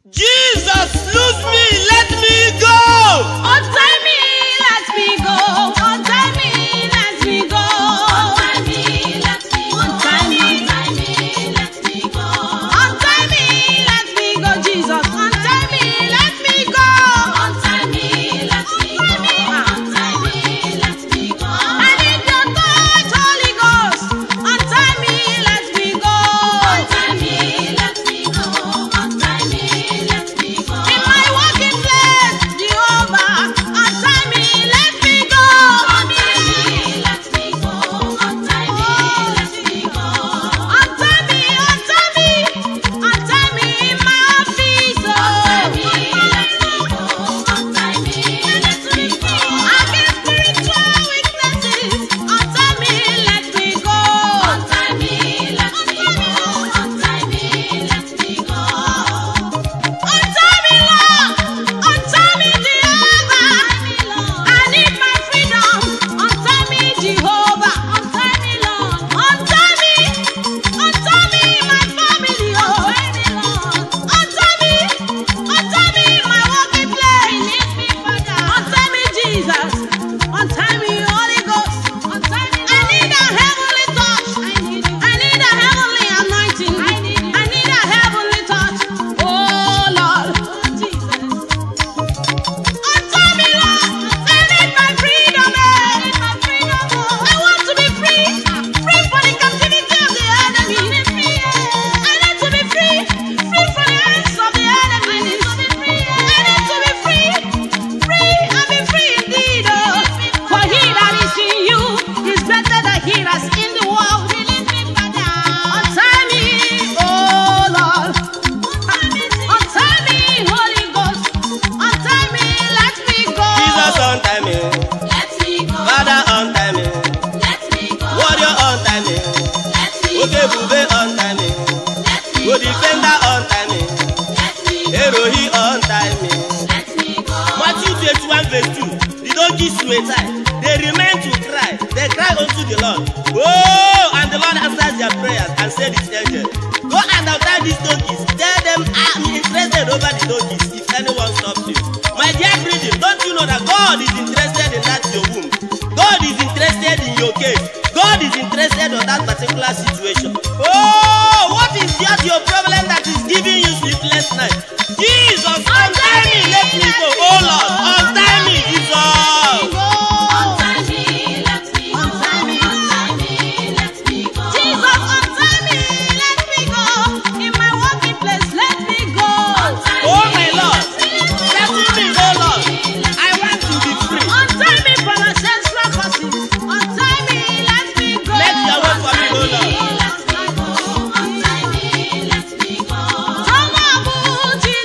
Jesus, lose me, let me go. Untie me, let me go. Untie me, let me go. Untie me, let me go. Untie me, let me go. Untie me, let me go, Jesus. Untie me, let me go. Untie me, let me go. Untie me, let me go. I need your touch, Holy Ghost. Untie me, let me go. Untie me, let me go. Untie me, let me go. In my working place, Jehovah, untie me, let me go. Untie me, let me go. Untie me, let me go. Untie me, untie me, untie me in my office. Untie me, let me go. Untie me, let me go. I get spiritual weaknesses. Untie me, let me go. Untie me, let me go. Untie me, let me go. Untie me, Lord. Untie me, Jehovah. I need my freedom. Untie me, Jehovah. Untie me, Lord. Untie me. Untie me, my family. Oh, untie me. Untie me, my working place. Untie me, Jesus. Untie me, Holy Ghost. Untie me. I need a heavenly touch. I need a heavenly anointing. I need a heavenly touch. Oh Lord. Untie me, Lord. I need my freedom. I want to be free. Free from the captivity of the enemy. I need to be free. Free from the hands of the enemy. I need to be free. Free and be free indeed. Oh. For he that is in you is better than he that's in the world. Untie me, oh Lord. Untie me, Holy Ghost. Untie me, let me go. Jesus, untie me. Let me go. Father, untie me. Let me go. Warrior, untie me. Let me Okay, go. Bube, untie me. Let me Go go. defender, untie me. Let me go. Erohi, untie me. Let me go. Matthew 21 verse 2. The donkeys were tied. They remained to cry. They cried unto the Lord. Oh, and the Lord answered their prayers and said his angel, Go and untie these donkeys. Tell them I'm interested over the donkeys if anyone stops you. My dear brethren, don't you know that God is interested in that your womb? God is interested in your case. God is interested on that particular situation. Oh, what is that your problem that is giving you sleepless night? Jesus, untie me, let me go. Oh Lord, untie me, Jesus. Untie me, let me go. Untie me, let me go. Jesus, untie me, let me go. In my working place, let me go. Oh my Lord, settle me, oh Lord. I want to be free. Untie me from ancestral curses. Untie me, let me go. Make your way for me, oh Lord. Untie me, let me go. Untie me, let me go. Tọ́mọ̀ bú jí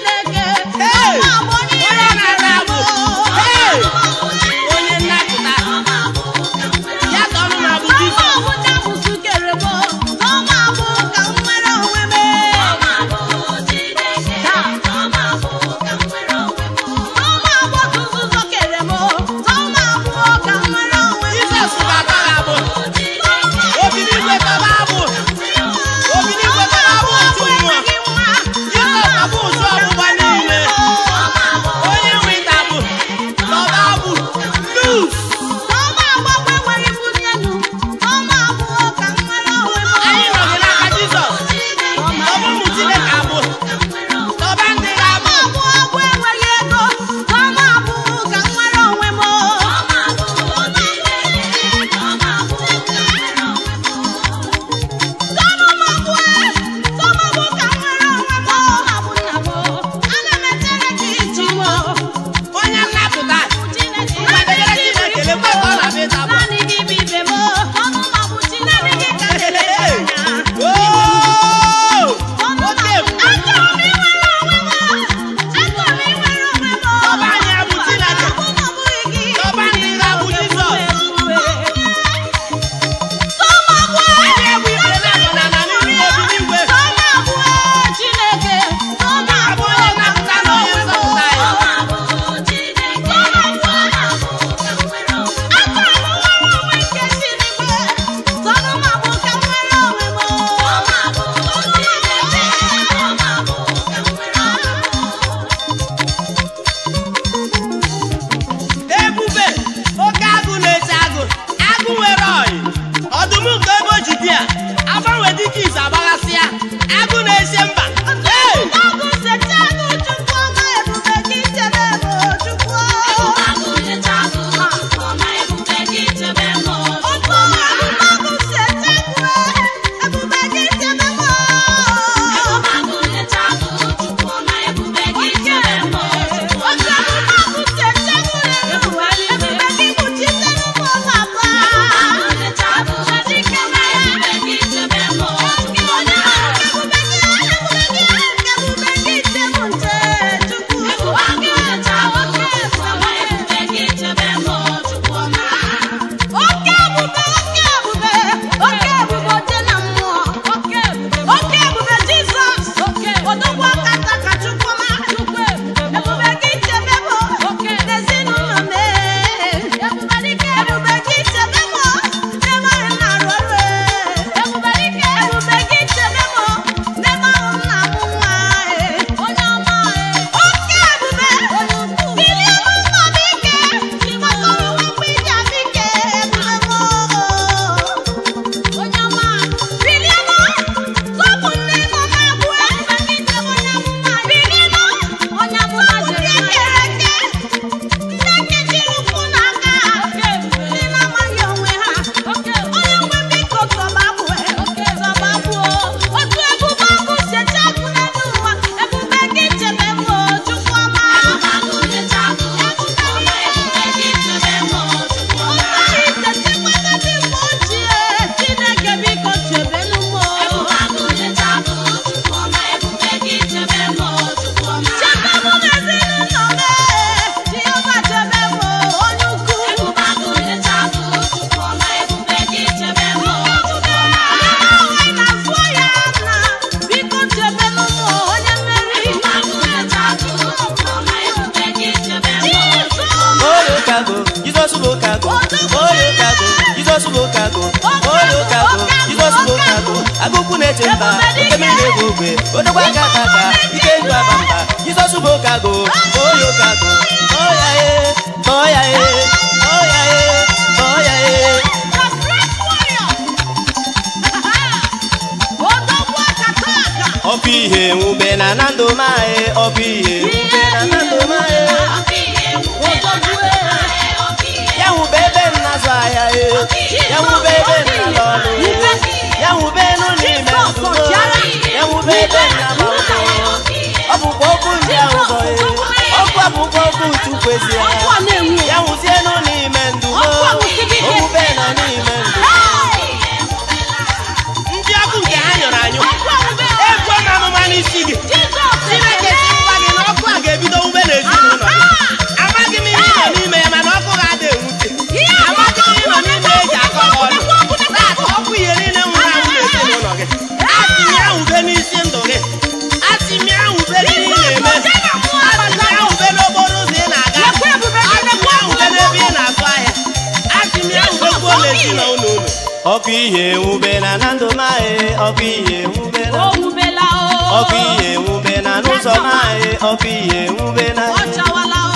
okago onye okago jizọs bụ okago agụkwu na-eche mba oke mmiri na-egbu ogwe odogwa aka aka aka ike ndụ aba mba jizọs bụ okago onye okago ọya e ọya e ọya e ọya e The great warrior. Odogwu akataka. ọkụ ihe nwube na na ndụ mae ọkụ ihe nwube na na ndụ mae Odogwu ya nwube ebe m na-azụ ahịa e ya nwube ebe m na-alụ ọrụ e ya nwube nụ n'ime ndụ m ya nwube ebe m na-alụ ọrụ ọ bụkwa okwu ndị ahụ zọ e ọkụ abụkwa okwu chukwu ezi ya ọkụ a na-enwu ya nwụzie nụ n'ime ndụ m Ọkụ a nwụsịrị ike. okwube na n'ime ndụ ndị ọkụ nke ha nyụrụ anyụ egwu na amụma n'isi gị chineke si ngwa gị na ọkụ a ga-ebido wube n'ezinụlọ gị amaghị m ihe ị nọ n'ime ya mana ọkụ ga-ada enwute amaghị m ihe ị nọ n'ime eji akọ gị ọnụ taata ọkụ ihe niile nwụrụ anwụ n'ezinụlọ gị asị m ya wube n'isi ndụ gị asị m ya wube n'ihe ị na-eme asị m ya wube n'okporo ụzọ ị na-aga asị m ya wube n'ebe ị na-azụ ahịa asị m ya wubekwuo n'ezinụlọ unu ọkụ ihe nwube na na ndụ mae ọkụ ihe nwube na Owubela o. ọkụ ihe nwube na n'ụzọ mae ọkụ ihe nwube na Ọ chawala o.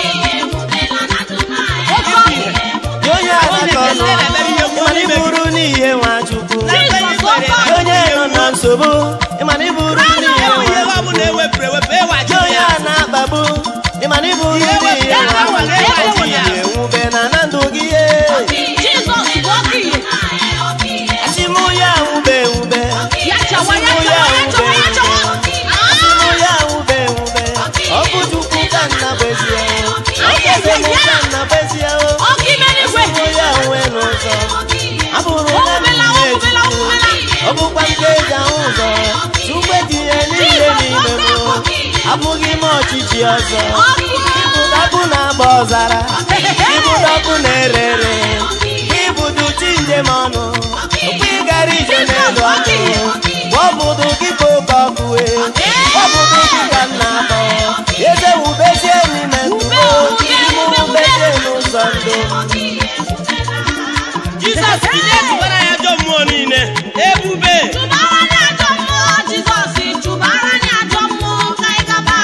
Gị onye adaka ọnụ ịmana iburu n'ihe nwachukwu Gị onye nọ na nsogbu ịmana iburu n'ihe nwachukwu Gị onye a na-akpagbu ịmana iburu n'ihe nwachukwu ọkụ ihe nwube na na ndụ gị ye Jizọs bụ ọkụ ihe. achịmụ ya nwube nwube Ya chawa, ya chawa, ya chawa, ya chawa. achịmụ ya nwube nwube ọ bụ chukwu ka nna bụ ezie ọ bụ eze m ka nna bụ ezie Ọkụ ime n'igwe. achịmụ ya nwe n'ụzọ abụrụ na Owubela, nne owubela, owubela. ọ bụkwa nke eji ahụ ụzọ chukwu etinye niile n'ime m abụghị m ọchịchị ọzọ ịbụdọkụ na-agba ọzara ịbụdọkụ na-ere ere ịbụdụ chi njem ọnụ okpu ịgara ije n'elu ọkụ gbọbụdụ gị ka oke ọkụ wee gbọbụdụ gị ka m na-akpọ eze wubezie n'ime ndụ m wubezie n'ụzọ ndụ Jizọs bilie tụbara ya ajọ mmụọ niile ebube Chụbara anyị ajọ mmụọ, Jizọs, chụbara anyị ajọ mmụọ ka anyị gaba.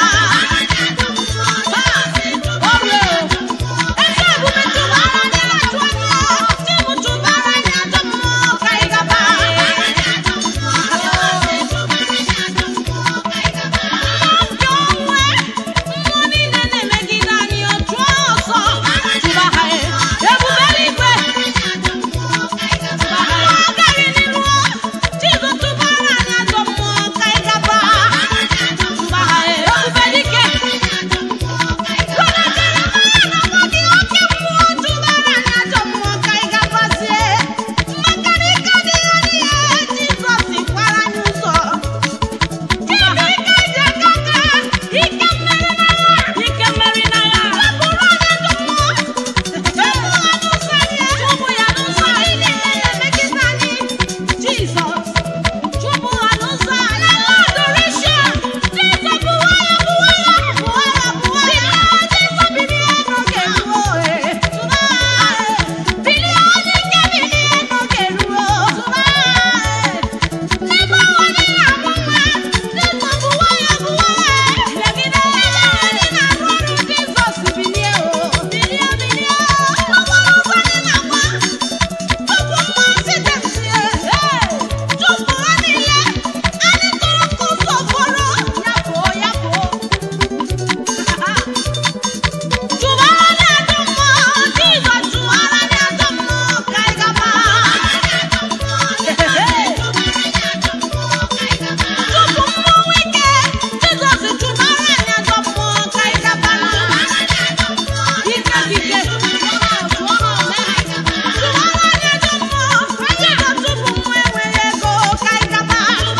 Orie, eze ebube chụbara anyị ajọ mmụọ, Chibu chụbara anyị ajọ mmụọ ka anyị gaba. Mmụọ nke onwe, mmụọ niile na-emegide anyị otu ọsọ, chụba ha, ebube eluigwe. Jesus. Chụpụ ha n'ụzọ anyị. Adoration. Jesus bụwa ya, bụwa ya, bụwa ya, bụwa ya. Jesus bilie n'oge ruo, eh. Tụba, eh. Bilie onye ike bilie n'oge ruo. Tụba, eh. N'ebe ụwa dị na-agba mma, Jesus bụwa ya, bụwa ya, eh. Legide ebe anyị na-arụ ọrụ, Jesus bilie, oh. Bilie, bilie. N'okporo ụzọ anyị na-agba, Ọbụ mmasị dị nsị, eh. Chụpụ ha niile. Anyị tụrụ nke ụzọ fọrọ. Ya pụọ, ya pụọ. Chụbara anyị ajọ mmụọ. Jizọs chụbara anyị ajọ mmụọ ka anyị gaba. Chụpụ mmụọ ike. Jizọs chụbara anyị ajọ mmụọ ka anyị gaba. Ike dị ike. Chụọ ha ole. Chụbara anyị ajọ mmụọ. Jizọs chụpụ mmụọ enweghị ego ka anyị gaba.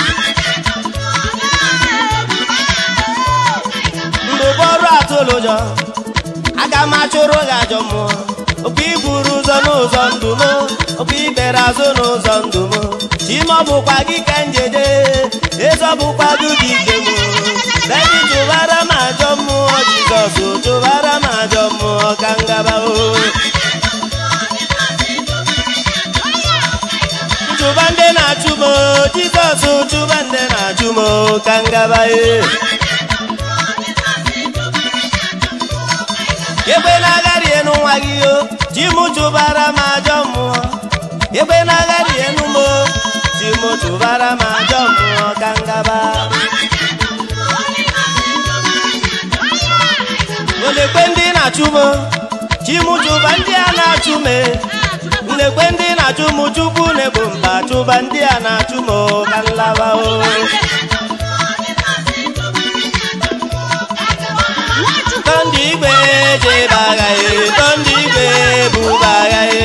ndụ bụ ọrụ atụlụ ụjọ aga m achụrụ gị ajọ mmụọ okwu iburu ụzọ n'ụzọ ndụ m okwu ibere azụ n'ụzọ ndụ m chima ọ bụkwa gị ka njede eze ọ bụkwa gị dị ike m bebi tụbara m ajọ mmụọ jizọs tụbara m ajọ mmụọ ka ngaba o jizọs chụba ndị na-achụ m ka ngaba e egbe na-agharị enu nwa gị o ji mụ chụbara m ajọ mmụọ egbe na-agharị enu m o ji mụ chụbara m ajọ mmụọ ka ngaba olekwe ndị na-achụ m ji mụ chụba ndị a na-achụ m nlekwe ndị na-achụ m chukwu na-egbo mba chụba ndị a na-achụ m ka nlaba o tọndị igwe jebe agha e tọndị igwe buba agha e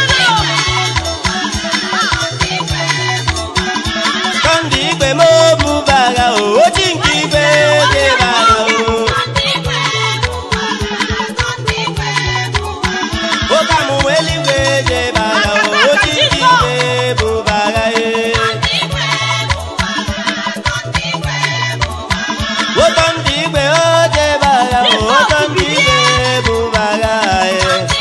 tọndị igwe ma o buba agha o oji nke igwe jebe agha o oke amụma eluigwe jebe agha o oji nke igwe buba agha e ụtọ ndị igwe o jebe agha o ụtọ ndị igwe buba agha e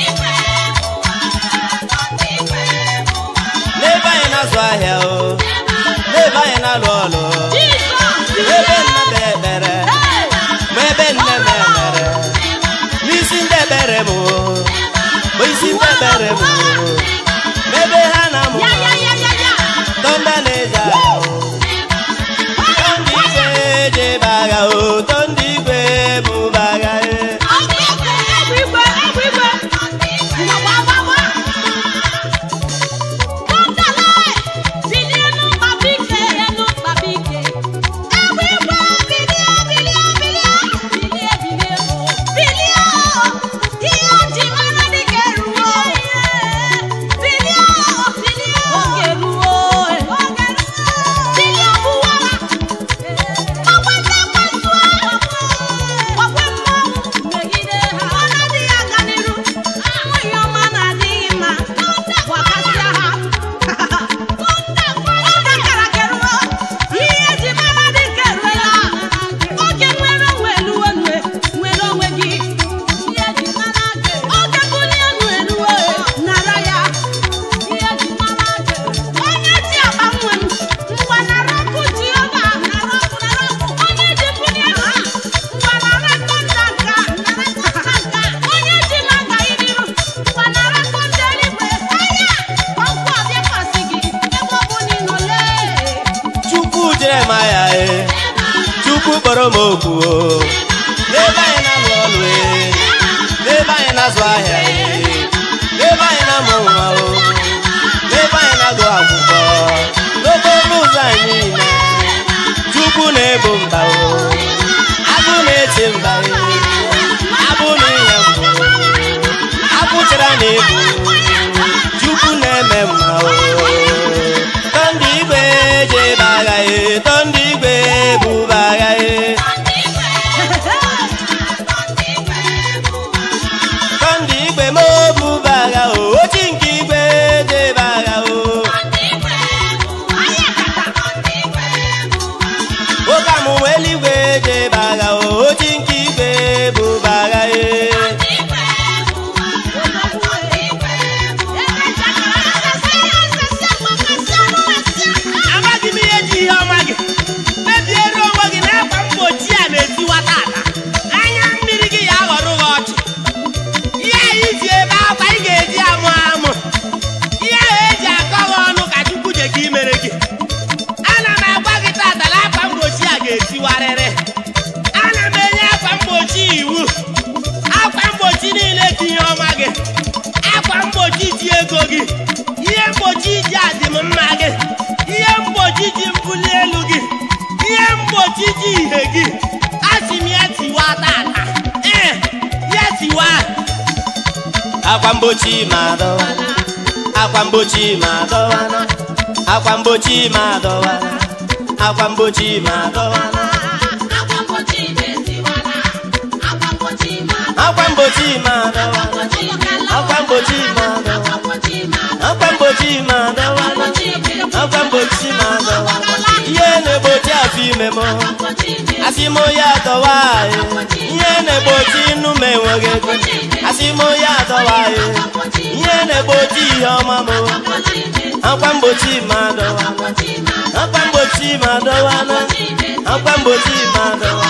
n'ebe anyị na-azụ ahịa o n'ebe anyị na-alụ ọlụ ebe nna m ekpere ma ebe nne m ekpere n'isi ndị ekpere m o bụ isi ndị ekpere m o ma ebe ha na-amụ tọnda na-eje agha o tọnda igwe jebe agha o tọnda igwe buba agha e chukwu jeremaya e chukwu kpọrọ m okwu o n'ebe anyị na-alụ ọlụ e n'ebe anyị na-azụ ahịa e n'ebe anyị na-amụ nwa o n'ebe anyị na-agụ akwụkwọ n'okporo ụzọ anyị niile chukwu na-ebo mba o agụ na-eche mba e abụ na ihe mbụ akwụchara na ebu chukwu na-eme mma o tọndị igwe jebe agha e tọndị igwe buba agha e tọndị igwe ma o buba agha o ochi nke igwe jebe agha o oke amụma eluigwe jebe agha o ochi nke igwe buba agha e amaghị m ihe ji ihe ọma gị mebiere onwe gị na akwa mgbochi a na-etiwa tata anya mmiri gị ya aghọrọ gị ọchị ihe anyị ji ebe akwa ị ga-eji amụ amụ ihe ahụ eji akọ gị ọnụ ka chukwu je ka imere gị ana m agwa gị tata na akwa mgbochi a ga-etiwarịrị ana m enye akwa mgbochi iwu akwa mgbochi niile dị ihe ọma gị akwa mgbochi ji ego gị ihe mgbochi ji adịm mma gị ihe mgbochi ji mbuli elu gị ihe mgbochi ji ihe gị asị m ya tiwa tata ee ya tiwa akwa mgbochi ma dọwana akwa mgbochi ma dọwana akwa mgbochi ma dọwana akwa mgbochi ma dọwana akwa mgbochi ma dọwana akwa mgbochi ma dọwana akwa mgbochi ma dọwana akwa mgbochi ma dọwana ihe na-egbochi afọ ime m asị m ya dọwa e. ihe na-egbochi inu m enweghị ego asị m onye adọwa ya ihe na-egbochi ihe ọma m akwa mgbochi ma adọwa akwa mgbochi ma adọwa akwa mgbochi ma adọwa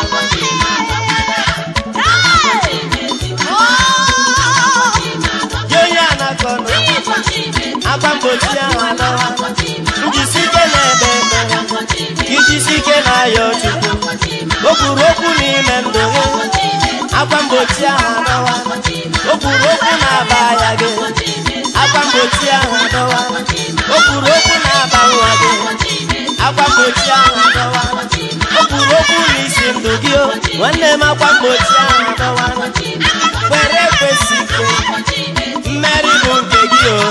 gị onye a na-akọ nọ akwa mgbochi ahụ adọwa njisi ike na-ebe ekpere ka ijisi ike na-ayọ chukwu o kwuru okwu n'ime ndụ gị akwa mgbochi ahụ adọwa o kwuru okwu na-aba ya gị akwa mgbochi ahụ adọwa o kwuru okwu na-aba nwa gị akwa mgbochi ahụ adọwa o kwuru okwu n'isi ndụ gị o nwanne m akwa mgbochi ahụ adọwa kwere ekwesị ike mmeri bụ nke gị o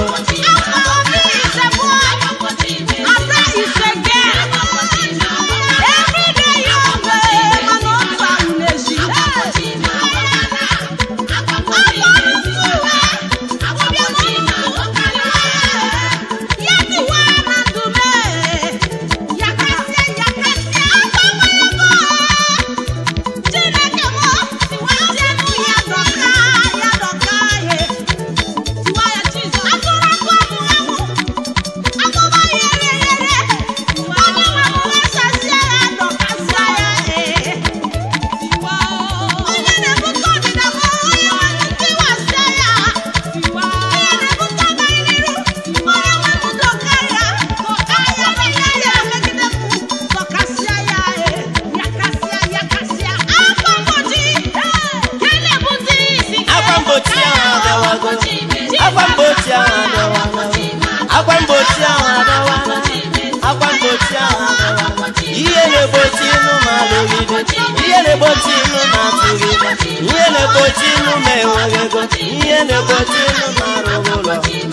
akwa mgbochi ahụ adọwago akwa mgbochi ahụ adọwala akwa mgbochi ahụ adọwala akwa mgbochi ahụ adọwala ihe na-egbochi ịnụ ma alụgide ihe na-egbochi ịnụ ma atụgide ihe na-egbochi ịnụ ma enweghị ego ihe na-egbochi ịnụ ma arụghị ụlọ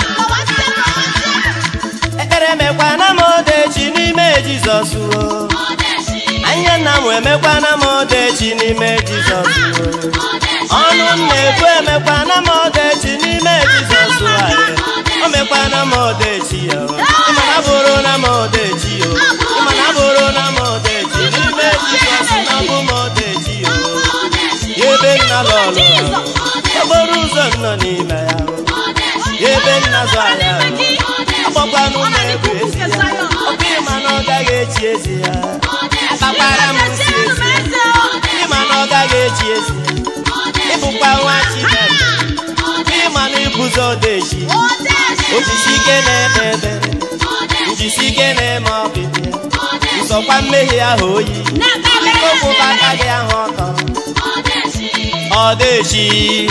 ekpere mekwana m odechi n'ime jizọs o anya nna m emekwana m odechi n'ime jizọs o ọnụ m na-ebu emekwana m odechi n'ime jizọs anyị o mekwana m odechi ya o. ịmana bụrụ na m odechi o ịmana bụrụ na m odechi n'ime jizọs na bụ m odechi o ebe nna lọlụ okporo ụzọ m nọ n'ime ya o ebe nna zụ ahịa o agbakwanụ m egwu ezi ya ọkụ ịma na ọ gaghị echi ezi ya akpakwara m nsị ezi ya ịma na ọ gaghị echi ezi ya ịbụkwa nwa chineke ịma na ịbụzi odechi ojisi ike na-eme ebere njisi ike na-eme ọbịbịa nsọkwa mmehie ahụ oyi okpụba aka gị ahụ ọtọ ọdechi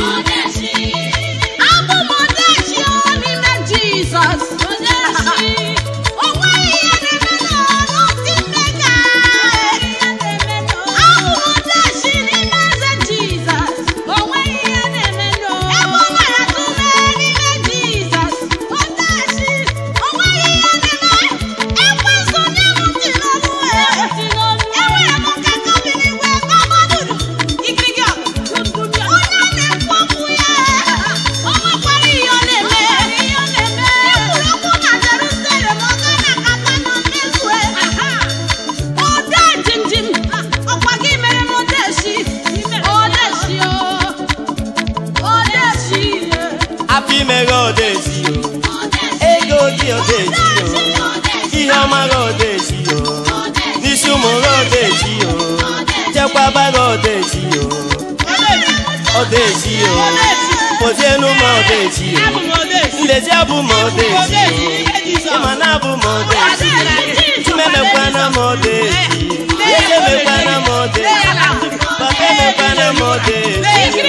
afọ ime gị odechi o ego gị odechi o ihe ọma gị odechi o n'isi ụmụ gị odechi o chekwaba gị odechi o odechi o kpozienu m odechi o nlezi abụ m odechi o ịma na abụ m odechi chimemekwana m odechi echemekwana m odechi papa emekwana m odechi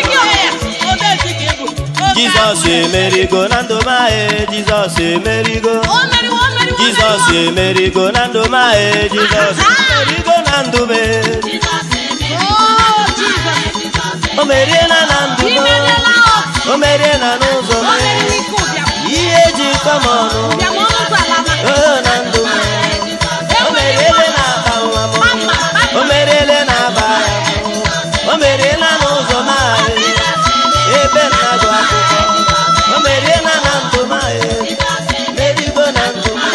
jizọs emerigo na ndụ m ahụ jizọs emerigo jizọs emerigo na ndụ m ahụ jizọs emerigo na ndụ m o meriela na ndụ m o meriela n'ụzọ m ihe ji kọ m ọnụ o na ndụ m o meriele na aba nwa m o meriele na aba ya m o meriela n'ụzọ m ahụ ebe nna gụ akwụkwọ o meriela na ndụ m ahụ merigo na ndụ m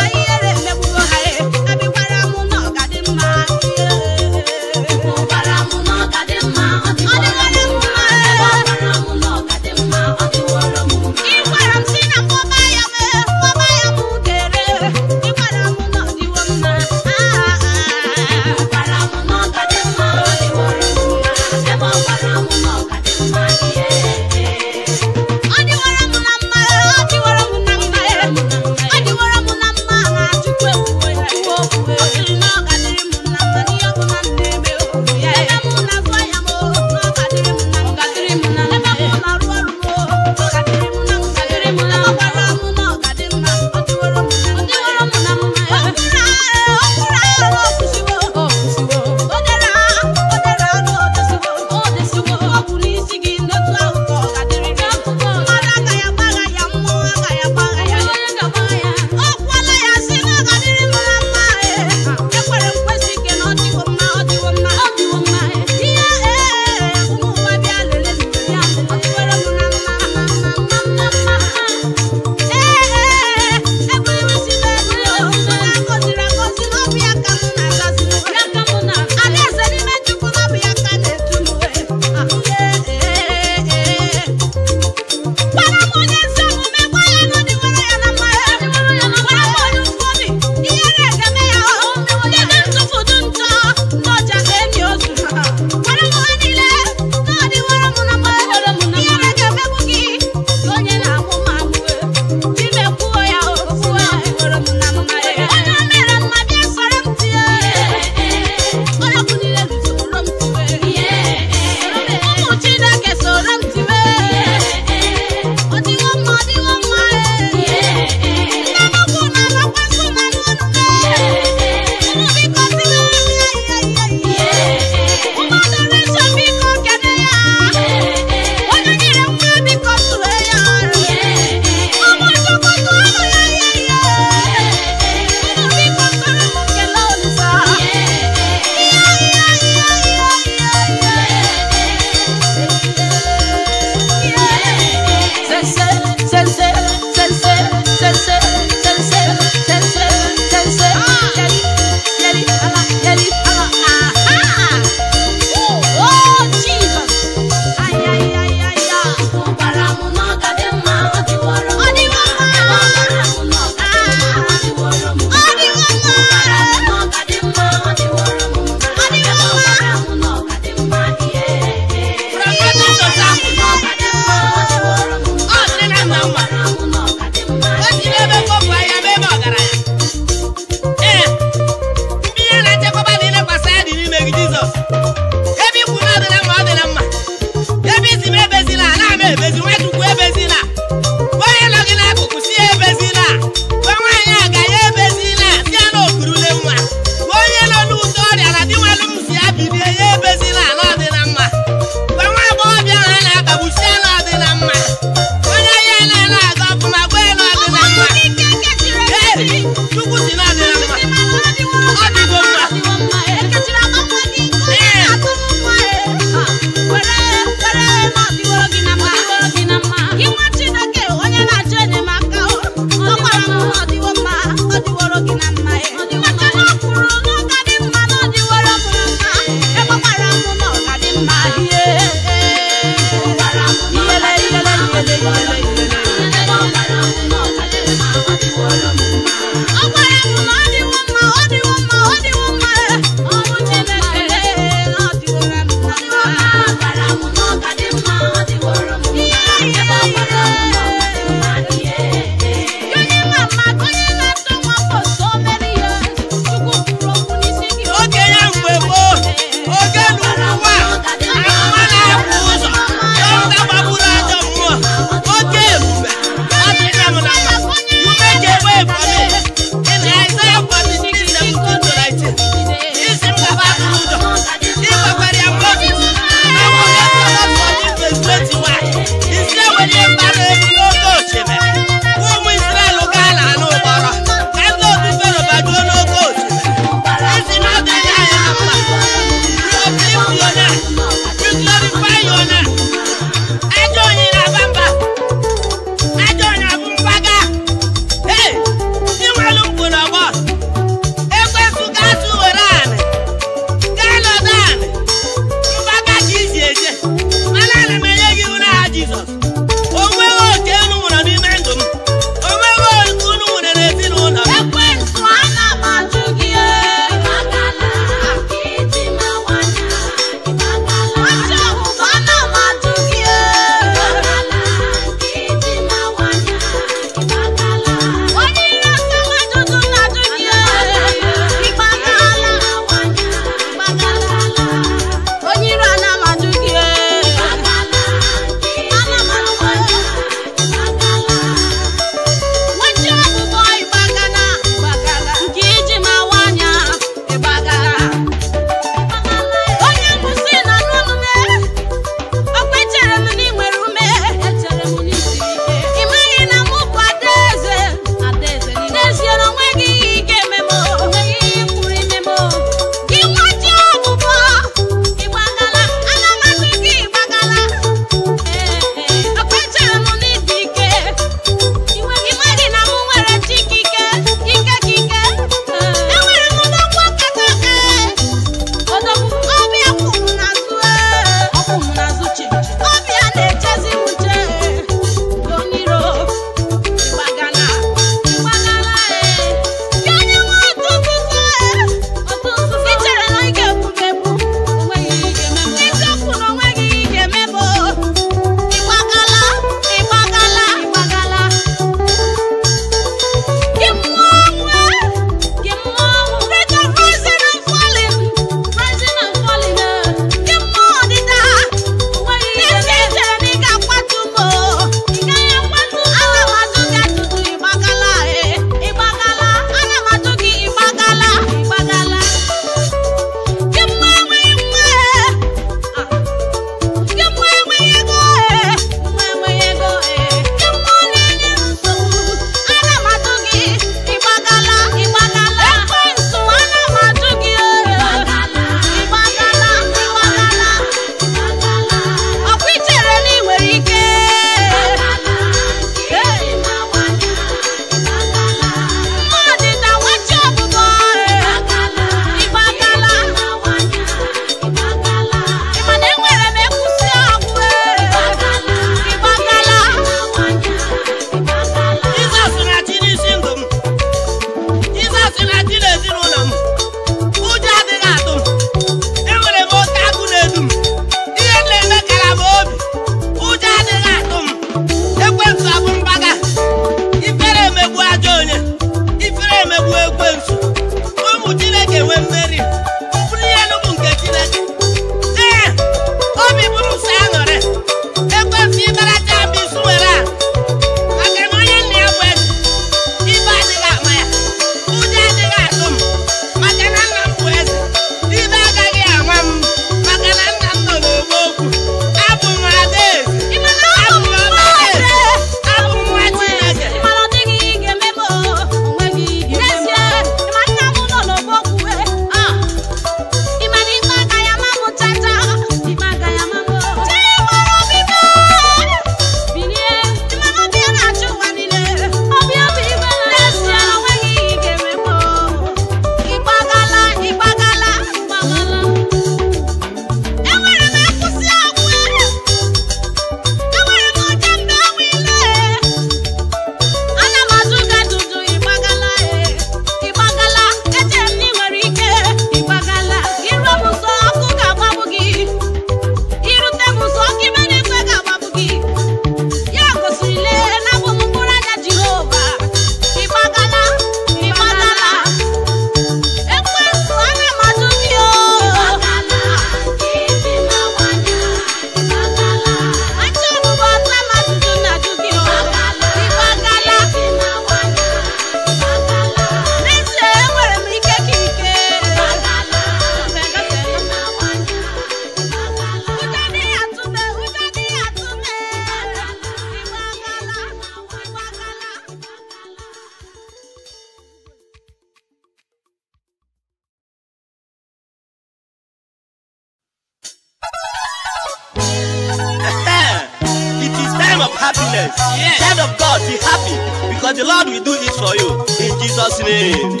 happiness. Yes. Child of God, be happy because the Lord will do it for you in Jesus' name.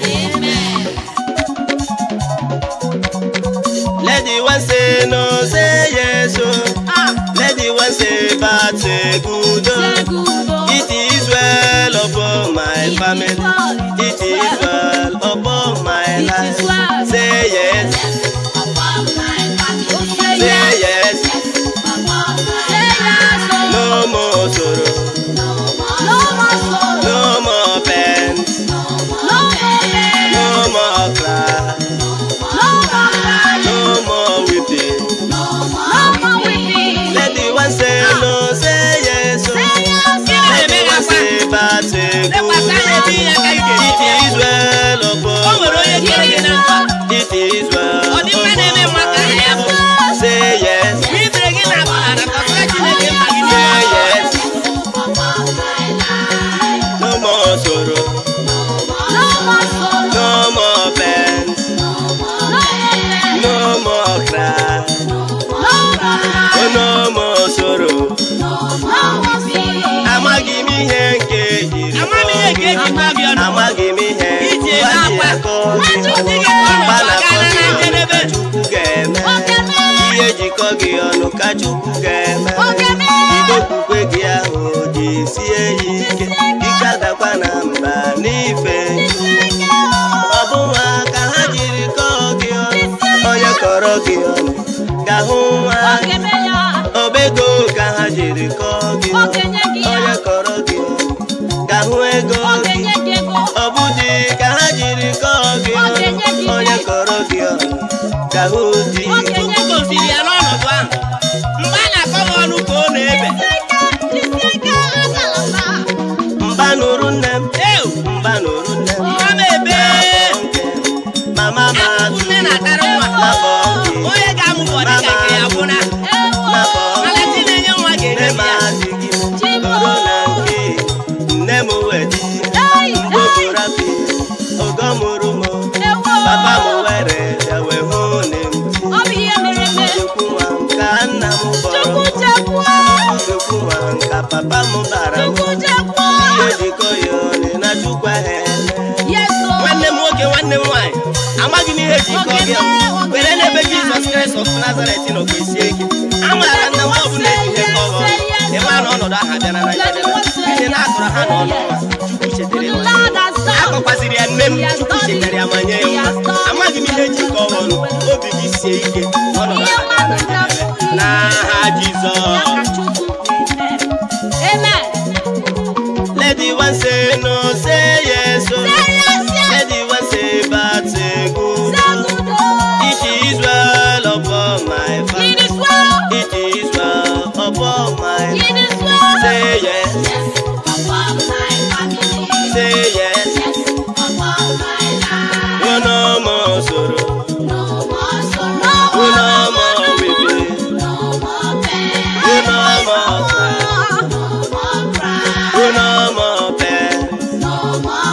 Let the one say no, say yes, oh. Let the one say bad, say good, oh. It is well upon my family. It is well upon my life. Say yes, say yes. No more sorrow, no more pain, no more cry, no more weeping. Let the one say no, say yes, oh. Let the one say bad, say lekwasị anya ebe ihe ka ị good. It ga-eji is well o upon nwere onye kere gị na mkpa It is well Ọ dị mma na-eme mma ka aha ya bụ. Say yes, mgbe i bere gị na ala kọsara chineke mkpa gị say niile yes. No more sorrow, no more pain, no more cry, oh, no more sorrow. Amaghị m ihe nke ejiri Amaghị m ihe nke eji gwa gị ọnụ. Amaghị m ihe Iji gwa ebe gị akwa. akọ Nwachukwu gị. gị ọnụ Mgba gbagara na-akọ na gị ọnụ njedebe. ka Chukwu ga-eme ihe jikọ gị ọnụ ka Chukwu ga-eme Bido okwukwe gị ahụ jisie ya ike ike adakwa na mba n'ife ọ bụ nwa ka ha jiri kọọ gị ọnụ onye kọrọ gị ọnụ ga-ahụ nwa obego ka ha jiri kọọ gị ọnụ onye kọrọ gị ọnụ ga-ahụ ego gị ọ bụ di ka ha jiri kọọ gị ọnụ onye kọrọ gị ọnụ ga-ahụ di Chukwu gosiri ya n'ọnọdụ ahụ mgbe a na-akọ m ọnụ ka ọ na-ebe mba nụrụ nne m eu mba nụrụ nne m mma m ebe mama m akụkụ atụ nne na-atara nwa mabọ gị onye ga-amụbọ dịka nke ya gwụna mabọ mana chi na-enye nwa nne ga-enye m ya adịghị nọrọ na nke nne m wedi mgbogorapi ogo mụrụ m papa m were bịa wee hụ nne m chukwu nwa m ka nna m kpọrọ m chukwu nwa m ka papa m bara m ihe jikọ ya ọnụ na chukwu ahụ eme nwanne m nwoke nwanne m nwaanyị amaghị m ihe jikọ gị were n'ebe jizọs kraịst of nazaret nọ kwesie ike amaara nna m ọbụla eji ihe kọọ gị ọnụ ịma na ọnọdụ ahụ abịara na njedebe ihe na-akọrọ ha n'ọnụ nwa chukwu chetara ya akọkwaziri ya nne m chukwu chetara ya ma nye ya nwa amaghị m ihe jikọ gị ọnụ obi gị sie ike ọnọdụ ahụ abịara na njedebe n'aha jizọs Amen. let the one say no say yes oh. let the one say bad say good oh. it is well upon my family it is well upon my life say yes say yes oh no more sorrow oh no more weeping oh no more cry oh no more pain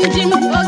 ji m oge